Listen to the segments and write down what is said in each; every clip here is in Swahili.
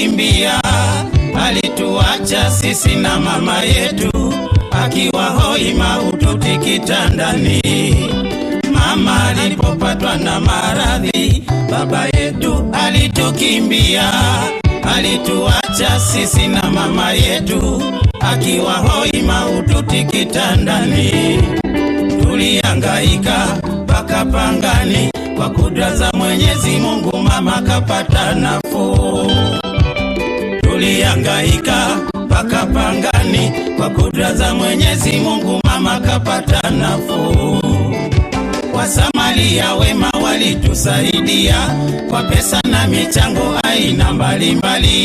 alitukimbia, alituacha sisi na mama yetu akiwa hoi mahututi kitandani. Mama alipopatwa na maradhi, baba yetu alitukimbia, alituacha sisi na mama yetu akiwa hoi mahututi kitandani. Tulihangaika mpaka pangani, kwa kudra za Mwenyezi Mungu mama kapata nafuu. Tulihangaika mpaka pangani, kwa kudra za Mwenyezi Mungu mama kapata nafuu. Wasamaria wema walitusaidia kwa pesa na michango aina mbalimbali,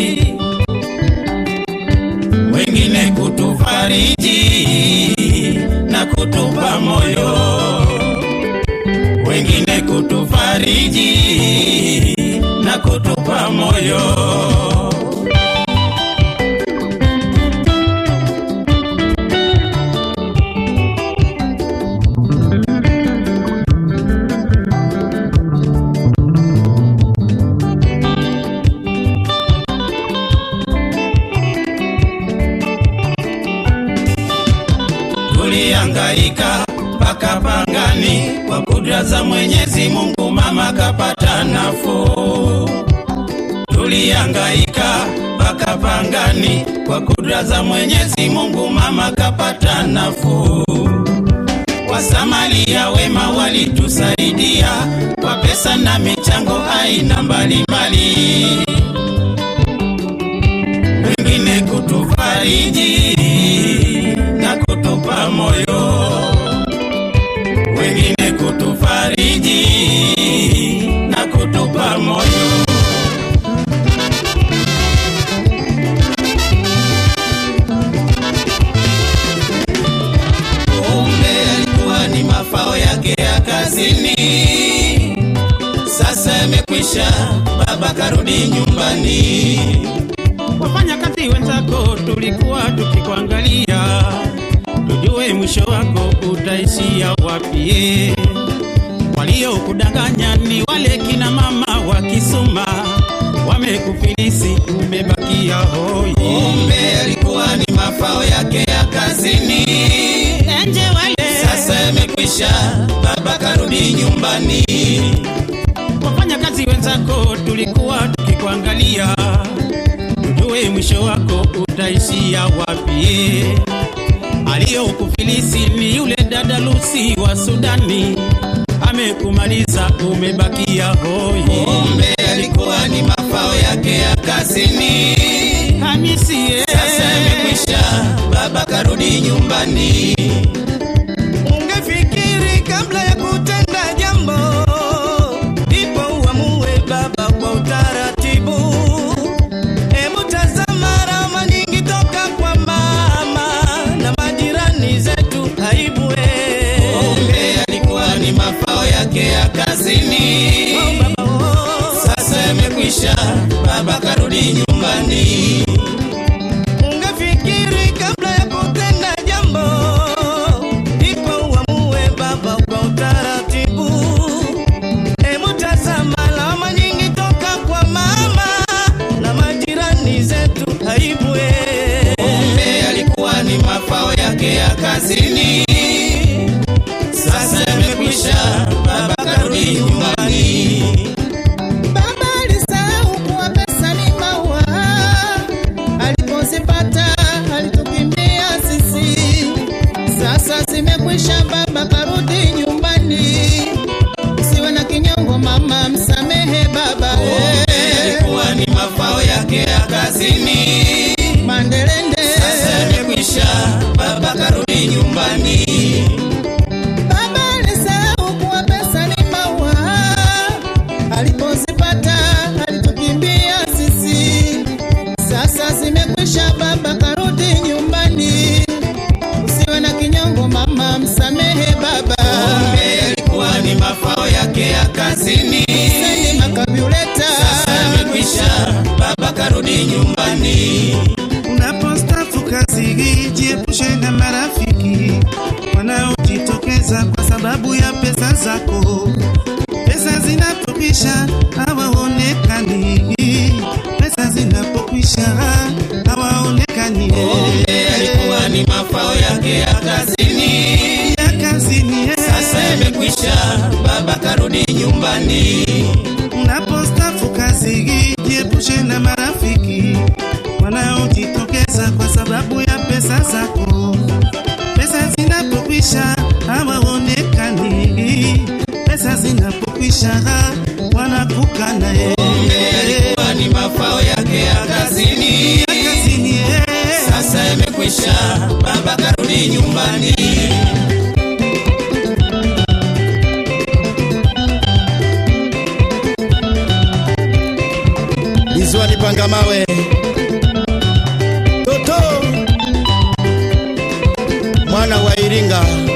wengine kutufariji na kutupa moyo, wengine kutufariji na kutupa moyo. Tulihangaika mpaka pangani, kwa kudra za Mwenyezi Mungu mama kapata nafuu. Tulihangaika mpaka pangani, kwa kudra za Mwenyezi Mungu mama kapata nafuu. Wasamaria wema walitusaidia kwa pesa na michango aina mbalimbali, wengine kutufariji na kutupa moyo, wengine kutufariji na kutupa moyo. Kumbe alikuwa ni mafao yake ya kazini, sasa yamekwisha, baba karudi nyumbani. Wafanya kazi wenzako tulikuwa tukikuangalia, tujue mwisho wako utaishia wapi. Waliokudanganya ni wale kina mama wa Kisuma, wamekufilisi umebakia hoi. Kumbe alikuwa ni mafao yake ya kazini, enje wale sasa yamekwisha, baba karudi nyumbani. Wafanya kazi wenzako tulikuwa tukikuangalia tujue mwisho wako utaishia wapi. Aliyokufilisi ni yule dada Lucy wa Sudani, amekumaliza umebakia hoi. Kumbe alikuwa ni mafao yake ya kazini, Hamisi ye. Sasa yamekwisha, baba karudi nyumbani. Ungefikiri kabla ya kutenda jambo, ndipo uamue baba kwa utaratibu. Hebu tazama rama nyingi toka kwa mama na majirani zetu, aibu we. Kumbe alikuwa ni mafao yake ya kazini, Oh, baba, oh. sasa yamekwisha, baba karudi nyumbani. Ungefikiri kabla ya kutenda jambo, ndipo uamue baba kwa utaratibu. Hebu tazama lawama nyingi toka kwa mama na majirani zetu, aibu we. Kumbe alikuwa ni mafao yake ya kazini, sasa yamekwisha, baba karudi nyumbani. Baba alisahau kuwa pesa ni maua, alipozipata alitukimbia sisi. Sasa zimekwisha, baba karudi nyumbani. Usiwe na kinyongo mama, msamehe baba. Kumbe eh. alikuwa ni mafao yake ya kazini, Mandelende sasa yamekwisha, baba karudi nyumbani. Baba alisahau kuwa pesa ni maua, alipozipata alitukimbia sisi. Sasa zimekwisha, baba karudi nyumbani. Usiwe na kinyongo mama, msamehe baba. Kumbe alikuwa ni mafao yake ya kazini, Seni makabuleta sasa yamekwisha, baba karudi nyumbani. Unapostafu kazi hii, jiepushe na marafiki wanaojitokeza kwa sababu ya pesa zako. Pesa zinatopisha, hawaonekani. Pesa zina pesa zako. Pesa zinapokwisha hawaonekani, pesa zinapokwisha wanakukana eh. Alikuwa ni mafao yake ya kazini, Ya kazini, eh. sasa yamekwisha, baba karudi nyumbani. Izwani panga mawe Toto mwana wa Iringa